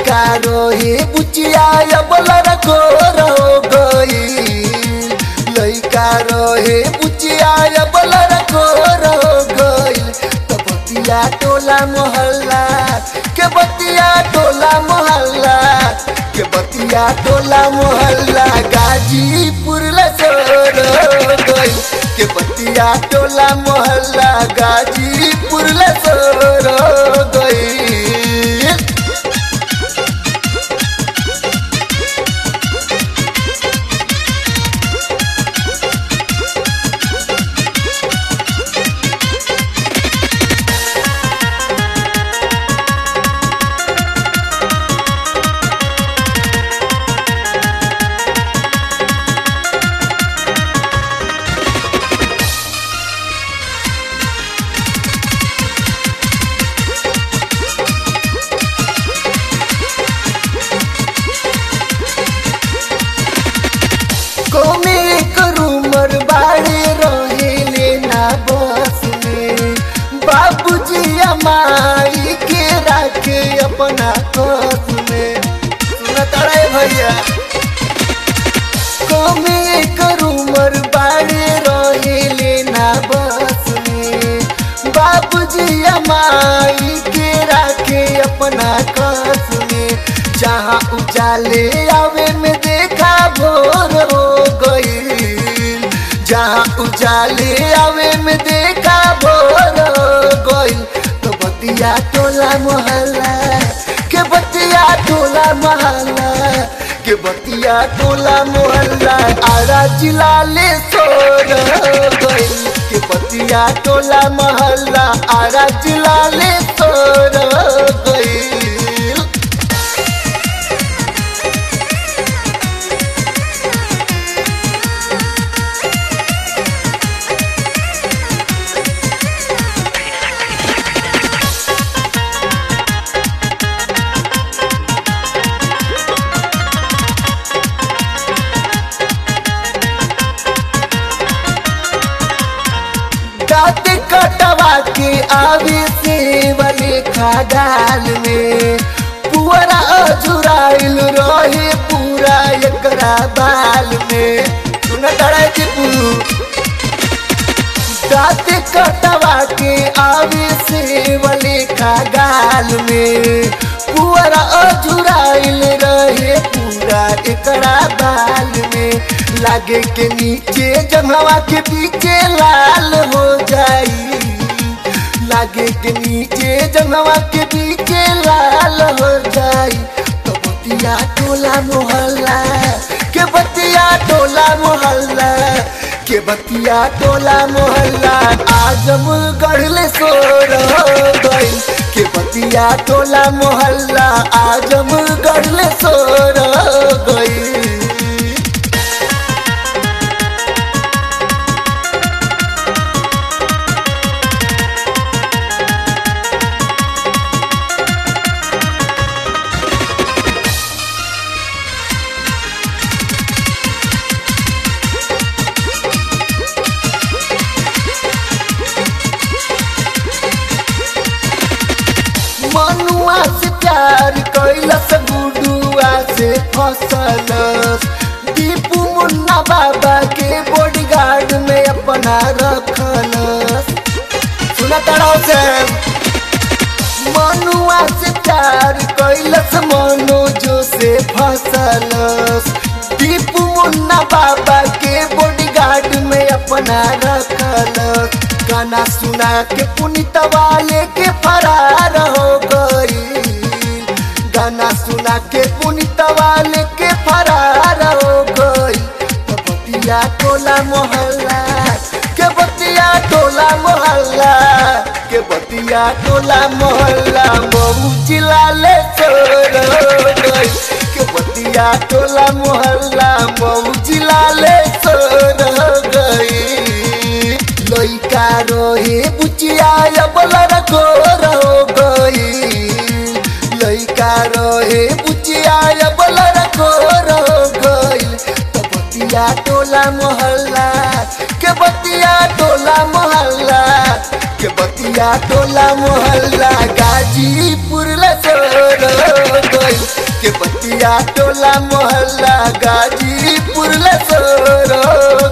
लइका रोहे बुचिया अबलर गोर हो गई लइका रोहे बुचिया अबलर गोर हो गई तो बतिया टोला मोहल्ला के बतिया टोला मोहल्ला के बतिया टोला मोहल्ला गाजीपुर लसोर हो गई के बतिया टोला मोहल्ला गाजीपुर लसोर हो गई कोमे करूमर बाड़े रहे लेना बस में बाबूजी अमाई के राखे अपना कस में सुना तड़े भैया कोमे करूमर बाड़े रहे लेना बस में बाबूजी अमाई के राखे अपना कस में जहाँ उजाले आवे में देखा भोर हो गई जहाँ उजाले आवे में देखा भोर हो गई तो बतिया टोला मोहल्ला के बतिया टोला मोहल्ला के बतिया टोला मोहल्ला आरा जिला ले सोर हो गई के बतिया टोला मोहल्ला आरा जिला ले सोर हो गई दाँत कटवा के आवे से वाले खागाल में पुअरा अजुराइल रहे पूरा एकरा बाल में सुन तड़ा टिपू दाँत कटवा के आवे से वाले खागाल में पुअरा अजुराइल रहे पूरा एकरा बाल में लागे के नीचे जंगवा के पीछे लाल हो जाई लागे के नीचे जंगवा के पीछे लाल हो जाई तो बतिया टोला मोहल्ला के बतिया टोला मोहल्ला के बतिया टोला मोहल्ला आजम गढ़ले सोर हो गई के बतिया टोला मोहल्ला आजम गढ़ले सोर हो गई मनुआ से प्यार कैलस गुडुआ से फसलस दीपू मुन्ना बाबा के बॉडीगार्ड में अपना रखलस सुना तड़ाव से मनुआ से प्यार कैलस मनोजो से फसलस दीपू मुन्ना बाबा के बॉडीगार्ड में अपना रखलस गाना सुना के पुनित वाले के फरार हो गई गाना सुना के पुनित वाले के फरार हो गई तो बतिया टोला मोहल्ला के बतिया टोला मोहल्ला के बतिया टोला मोहल्ला मऊ जिला ले छोड़ हो गई के बतिया टोला मोहल्ला मऊ जिला ले छोड़ हो गई लइका रोहे बुचिया अबलर गोर हो गई लइका रोहे बुचिया अबलर गोर हो गई तो बतिया टोला मोहल्ला के बतिया टोला मोहल्ला के बतिया टोला मोहल्ला गाजीपुर लसोर हो गई गलिया टोला मोहल्ला गाजीपुर लसोर हो